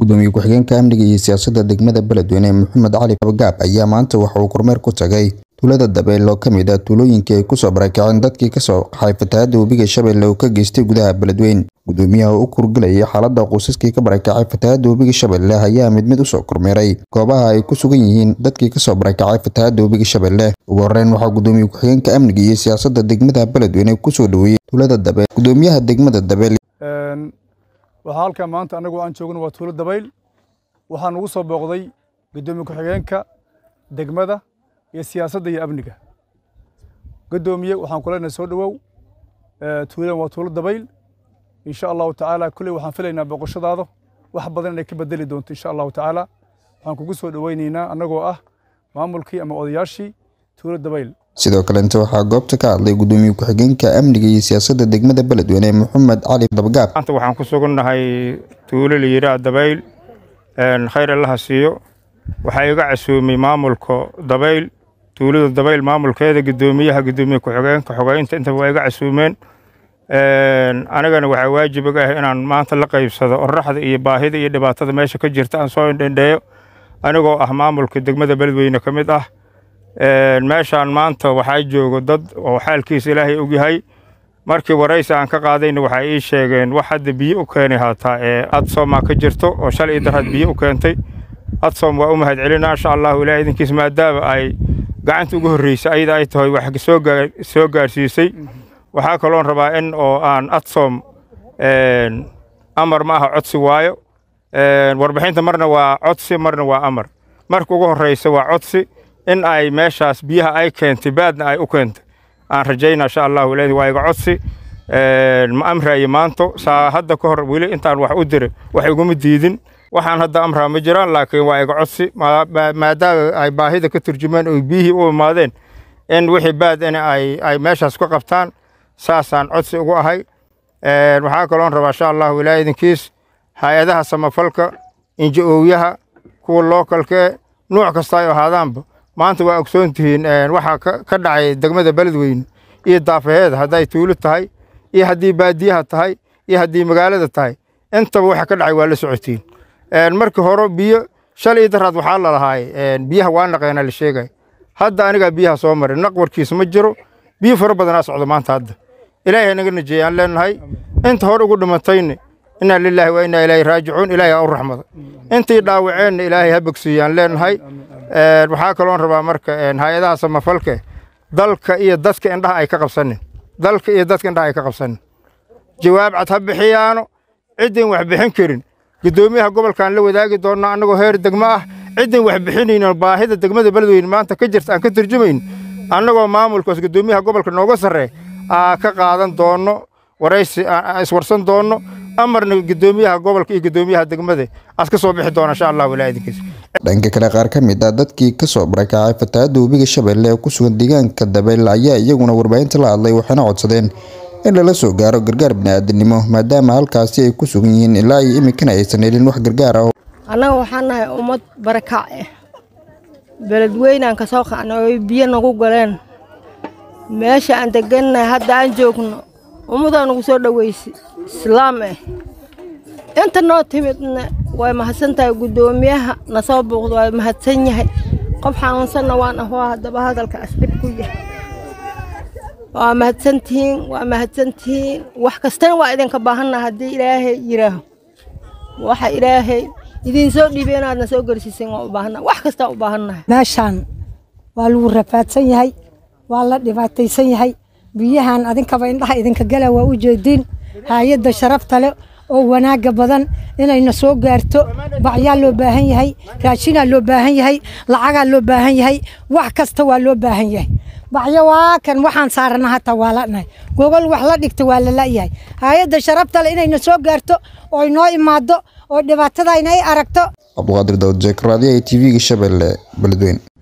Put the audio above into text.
gudoomiye ku-xigeenka amniga iyo siyaasadda degmada beledweyne maxamed cali abagaab ayaa maanta waxa uu kormeer ku tagay tuulada dabeel oo ka mid ah tuulooyinkii ay kusoo barakaceen dadkii kasoo qaxay fatahaadda webiga shabeelle oo ka geystay gudaha beledweyne gudoomiyaha oo u kurgelayay xaaladda qoysaskii ka barakacay fatahaadda webiga shabeelle ayaa mid mid usoo kormeeray goobaha ay ku sugan yihiin dadkii kasoo barakacay fatahaadda webiga shabeelle ugu horreyn waxaa gudoomiye ku-xigeenka amniga iyo siyaasadda degmada beledweyne kusoo dhoweeyey tuulada dabeel gudoomiyaha degmada dabeel waxaa halkan maanta annagu aan joogno waa tuulo dabayl waxaa nugu soo booqday gudoomiye ku-xigeenka degmada iyo siyaasadda iyo amniga gudoomiye waxaan ku leenahay soo dhowow tuulan waa tuulo dabayl insha allahu tacaala kulley waxaan filaynaa booqashadaada wax badan inay ka bedeli doonto insha allahu tacaala waxaan kugu soo dhoweynaynaa annagoo ah maamulkii ama odayaashii tuulo dabayl sidoo kalenta waxaa goobta ka hadlay gudoomiye ku-xigeenka amniga iyo siyaasadda degmada beledweyne maxamed cali dabagaab maanta waxaan ku sugannahay tuulo la yidhaah dabayl khayr allaha siiyo waxaa iga casuumay maamulka dabayl tuulada dabayl maamulkeeda gudoomiyaha gudoomiye ku-xigeenka xogeynta intaba waa iga casuumeen anigana waxaa waajib iga ah inaan maanta la qaybsado oraxda iyo baahida iyo dhibaatada meesha ka jirta aan soo indhendheeyo anigoo ah maamulka degmada beledweyne ka mid ah meeshaan maanta waxaa joogo dad oo xaalkiisa ilaahay ogyahay markii waraysi aan ka qaadayna waxay ii sheegeen wax hadda biyo u keenay haataa ee adsomaa ka jirto oo shalay iyo darhad biyo u keentay adsom waa u mahad celinaa insha allahu ilaah idinkiis maadaama ay gacanta ugu horreysay ayada ay tahay wax soo gaarsiisay waxaa kaloon rabaa in oo aan adsom amar ma aha codsi waayo warbixinta marna waa codsi marna waa amar marka ugu horreysa waa codsi in ay meeshaas biyaha ay keentay baadna ay u keentay aan rajayna insha allahu ilaah waa iga codsi ma amraayo maanto saa hadda ka hor weli intaan wax u diray wax iguma diidin waxaan hadda amraa ma jiraan laakiin waa iga codsi maadaama ay baahida ka turjumeen oo biyihii u imaadeen in wixii baad in ay meeshaas ka qabtaan saasaan codsi ugu ahay waxaa kaloon rabaa insha allahu ilaah idinkiis hay-adaha samafalka inji-ooyaha kuwa lookalkee nuuc kasta ay ahaadaanba maanta waa ogsoon tihiin waxaa ka dhacay degmada beledweyne iyo daafaheeda hadday tuulo tahay iyo haddii baadiyaha tahay iyo haddii magaalada tahay intaba waxa ka dhacay waa la socotiin markii hore biyo shalay iyo daraad waxaa lalahaay biyaha waa naqeena la sheegay hadda anigaa biyaha soo maray naq warkiisa ma jiro biyo fara badanaa socdo maanta hadda ilaahay naga najeeye aan leenahay inta hore ugu dhimatayna inaa lilaahi wa inaa ilaahi raajicuun ilaahay ha u raxmada intii dhaawaceenna ilaahay ha bogsiiye aan leenahay waxaa kaloon rabaa marka hay-adaha samafalke dalka iyo dadka indhaha ay ka qabsanin dalka iyo dadka indhaha ay ka qabsanin jawaab cad ha bixiyaano ciddin wax bixin karin gudoomiyaha gobolkaan la wadaagi doonnaa annagoo heer degmo ah ciddin wax bixinayno baahida degmada beledweyne maanta ka jirta aan ka turjumayn annagoo maamulkaas gudoomiyaha gobolka nooga sarree aa ka qaadan doonno waraysi iswarsan doonno amarna gudoomiyaha gobolka iyo gudoomiyaha degmada aad ka soo bixi doona insha allahu ilaa idinkiis dhanka kale qaar ka mid ah dadkii kasoo barakacay fatahaadda webiga shabeelle ee ku sugan deegaanka dabeel ayaa iyaguna warbaahinta la hadlay waxayna codsadeen in lala soo gaaro gargaar bini'aadanimo maadaama halkaasi ay ku sugan yihiin ilaa iyo iminkana aysan helin wax gargaar ah annaga waxaan nahay ummad barakac eh beledweynaan ka soo qacnay oo biyo nagu galeen meesha aan degannahay hadda aan joogno ummadaa nagu soo dhoweysay islaam eh inta noo timidna way mahadsan tahay guddoomiyaha na soo buuqda waa mahadsan yahay qof xanuunsanna waan ah waa haddaba hadalkaas dhib ku yahay waa mahadsantihiin waa mahadsantihiin wax kastana waa idinka baahannaha haddii ilaahay yidhaaho waxa ilaahay idiin soo dhiibay inaadna soo garsiiseen waa u baahannaha wax kastaa u baahannahay meeshaan waa lagu rafaadsan yahay waa la dhibaataysan yahay biyahan adinkaba indhaha idinka gala waa u jeediin hay-adda sharafta leh oo wanaagga badan inayna soo gaarto bacyaa loo baahan yahay raashinaa loo baahan yahay lacagaa loo baahan yahay wax kasta waa loo baahan yahay bacyo waa kan waxaan saarana hataa waa lanahay gogol wax la dhigta waa la la'yahay hay-adda sharafta leh inayna soo gaarto oo inoo imaado oo dhibaatadayna ay aragto cabduqaadir dawad jeekaraadiyaha t v-ga shabeelle beledweyne